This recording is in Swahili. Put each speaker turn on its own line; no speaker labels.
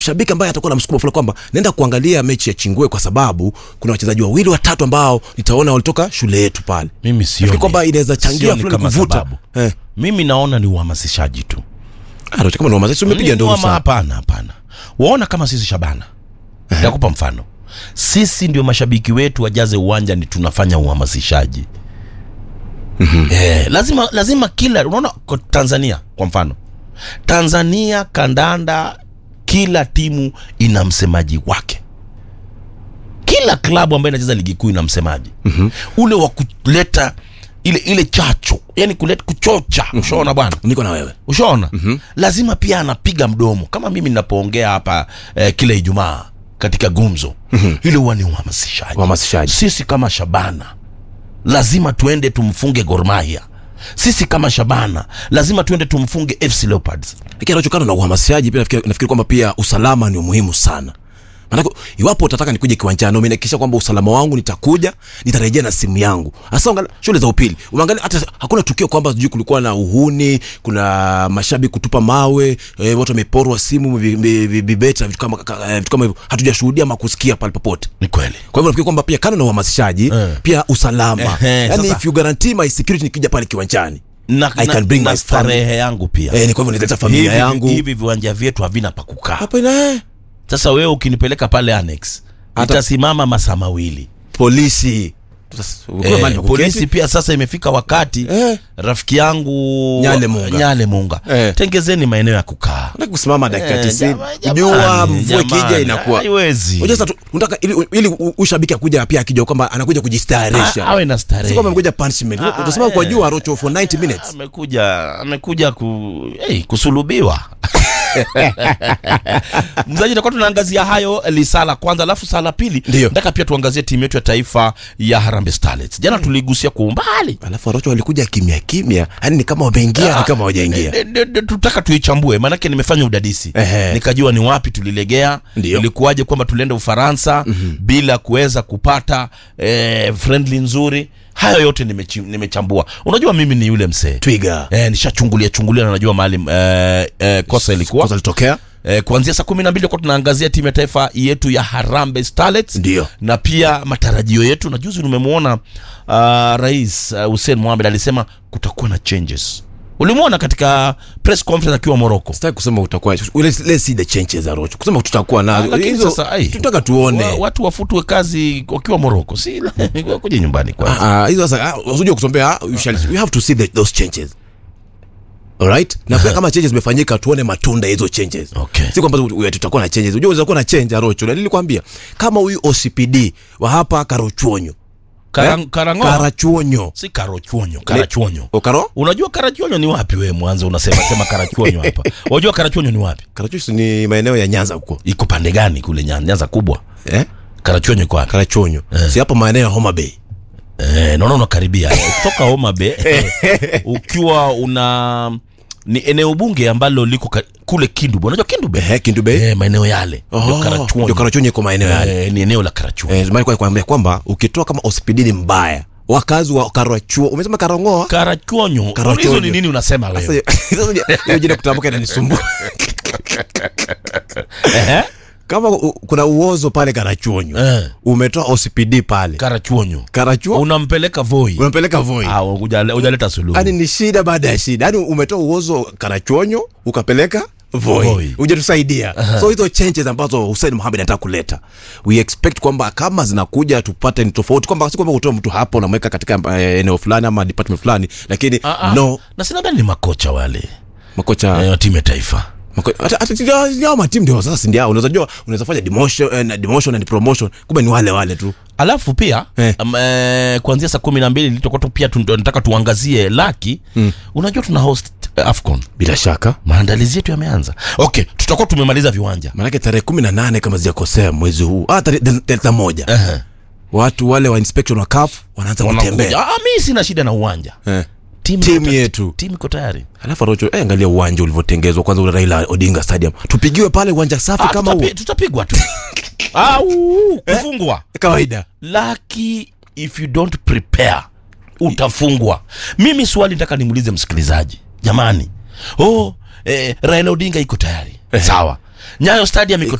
shabiki ambaye atakuwa na msukumo fulani kwamba naenda kuangalia mechi ya Chingwe kwa sababu kuna wachezaji wawili watatu ambao nitaona walitoka shule yetu pale.
mimi
Nafikiri
sioni
kwamba inaweza changia
sioni
fulani
kama
kuvuta.
sababu.
Eh.
mimi naona ni uhamasishaji tu
Ah, Rocho, kama ni wamazesi umepiga
Ni
ndio
wama-
sana.
hapana hapana waona kama sisi shabana nakupa mfano sisi ndio mashabiki wetu wajaze uwanja ni tunafanya uhamasishaji eh, lazima lazima kila unaona kwa tanzania kwa mfano tanzania kandanda kila timu ina msemaji wake kila klabu ambayo inacheza ligi kuu ina msemaji mm-hmm. ule wa kuleta ile ile chacho yani kuleta kuchocha ushaona bwana
Niko na wewe.
ushaona mm-hmm. lazima pia anapiga mdomo kama mimi ninapoongea hapa eh, kila ijumaa katika gumzo mm-hmm. ile huwa ni uhamasishaji
Uhamasishaji.
sisi kama shabana lazima tuende tumfunge gormahia sisi kama shabana lazima tuende tumfunge fc leopards
Lakini anachokana na uhamasishaji pia nafikiri, nafikiri kwamba pia usalama ni muhimu sana. Maana iwapo utataka nikuje kiwanjani, umenihakikisha kwamba usalama wangu nitakuja, nitarejea na simu yangu. Hasa angalia shule za upili. Umeangalia hata hakuna tukio kwamba sijui kulikuwa na uhuni, kuna mashabiki kutupa mawe, e, watu wameporwa simu, vi- vi- vi- vibeta, vitu kama ka- eh, vitu kama hivyo. Hatujashuhudia ama kusikia pale popote.
ni kweli
Kwa hivyo nafikiri kwamba pia kando na uhamasishaji,
Eh.
pia usalama.
Ehe,
Yaani
sasa-
if you guarantee my security nikija pale kiwanjani.
na,
I
na,
can bring
na
my
starehe yangu pia
Eh, ni kwa hivyo nitaleta familia
hivi,
yangu.
hivi viwanja vyetu havina pa kukaa
Hapa ina eh.
sasa wewe ukinipeleka pale annex
Hata-
itasimama masaa mawili
polisi Tutas- ukiwa
Eh,
mahali pa kuketi,
polisi pia sasa imefika wakati
Eh.
rafiki yangu
Nyale Munga.
Nyale Munga.
Eh.
tengezeni maeneo ya kukaa
unataka kusimama dakika
Eh,
90
jama-
kujua
jamani,
mvua ikija
jamani,
inakuwa
haiwezi.
Unajua sasa tu- unataka ili, ili u- ushabiki akuja pia akija kwamba anakuja kujistarisha
A- awe na starehe.
si kwamba amekuja punishment
Ah,
utasema kwa
eh.
jua rocho for 90 minutes
amekuja amekuja ku, hey, kusulubiwa mzaji takuwa tunaangazia hayo lisaa la kwanza alafu saa la pili
Ndio.
nataka pia tuangazie timu yetu ya taifa ya Harambee Starlets jana tuligusia kwa umbali
alafu rocho walikuja kimya kimya yani ni kama wameingia ni kama hawajaingia
Ne- ne- ne- tutaka tuichambue maanake nimefanya udadisi
Ehe.
nikajua ni wapi tulilegea
Ndio.
ilikuwaje kwamba tulienda ufaransa mm-hmm. bila kuweza kupata eh, friendly nzuri hayo yote nimechi- nimechambua unajua mimi ni yule msee
twiga
eh, nishachungulia chungulia na najua mahali eh, eh, kosa ilikuwa
kosa litokea
Eh, kuanzia saa kumi na mbili kuwa tunaangazia timu ya taifa yetu ya Harambee Starlets
Ndio.
na pia matarajio yetu na juzi nimemwona uh, rais uh, Hussein Mohamed alisema kutakuwa na changes ulimwona katika press conference akiwa Morocco
sitaki kusema utakuwa let's, let's see the changes za rocho kusema tutakuwa nazo
lakini
hizo
sasa, ai.
tunataka tuone
wa, watu wafutwe kazi wakiwa Morocco si kuja nyumbani kwanza
Ah, ah, hizo sasa usije kutombea you shall we have to see the, those changes alright na pia kama changes zimefanyika tuone matunda ya hizo changes
Okay.
si kwamba tu- tu- tutakuwa na changes unajua unaweza kuwa na change arocho na nilikwambia kama huyu OCPD wa hapa Karochuonyo
Karang,
eh?
Karangoa
Karachuonyo
si Karachuonyo Karachuonyo
Okaro
unajua Karachuonyo ni wapi wewe mwanzo unasema sema Karachuonyo hapa unajua Karachuonyo ni wapi
Karachuonyo ni maeneo ya Nyanza huko
iko pande gani kule Nyanza, Nyanza kubwa
eh
Karachuonyo iko wapi
Karachuonyo si hapo maeneo ya Homa Bay
Eh, naona unakaribia kutoka Homa Bay ukiwa una ni eneo bunge ambalo liko ka, kule Kindube. Unajua Kindube?
eh Kindu Bay
Eh, maeneo yale ndio
oh
Karachuonyo.
ndio Karachuonyo iko maeneo yale
Eh, ni eneo la Karachuonyo.
eh zimani kwa kuambia kwamba ukitoa kama OCPD ni mbaya wakazi wa Karachuo umesema Karongoa
Karachuonyo.
Karachuonyo.
Hizo ni nini unasema
Sasa
wewe?
hiyo- hiyo jina kutamka inanisumbua
Eh?
kama u- kuna uozo pale Karachuonyo
Eh,
umetoa OCPD pale
Karachuonyo.
Karachuo
Unampeleka Voi.
unampeleka Voi
Ah, hujale- hujaleta suluhu.
yani ni shida baada ya shida yani umetoa uozo Karachuonyo ukapeleka Voi
Voi.
hujatusaidia so hizo changes ambazo Hussein Mohamed anataka kuleta we expect kwamba kama zinakuja tupate ni tofauti kwamba si kwamba utoa mtu hapo unamweka katika eh, eneo fulani ama department fulani lakini
Ah, ah.
no
Na sinadhani ni makocha wale
makocha
eh, wa timu ya taifa.
Mako- hata hata si ndio- ndio matimu ndio sasa si ndio unaweza jua unaweza fanya demotion eh, na demotion and promotion kumbe ni wale wale tu
alafu pia
Eh.
um, eh, kuanzia saa kumi na mbili litakuwa tu pia tu- nataka tuangazie laki mm. unajua tuna host eh, afcon
bila shaka
maandalizi yetu yameanza okay tutakuwa tumemaliza viwanja
maanake tarehe kumi na nane kama sijakosea mwezi huu ah, tarehe thelathini moja
Ehe.
watu wale wa inspection wa CAF wanaanza
Wanakuja.
kutembea
Ah, mi sina shida na uwanja
eh.
timu
timu
iko-
yetu
timu iko tayari
alafu Rocho eh, angalia uwanja ulivyotengezwa kwanza ule Raila Odinga Stadium tupigiwe pale uwanja safi
Ah,
kama huo
tutapi- tutapigwa tu Ah, uu, kufungwa
kawaida
laki if you don't prepare utafungwa mimi swali nataka nimuulize msikilizaji jamani oh, eh, raila odinga iko tayari sawa nyayo stadium iko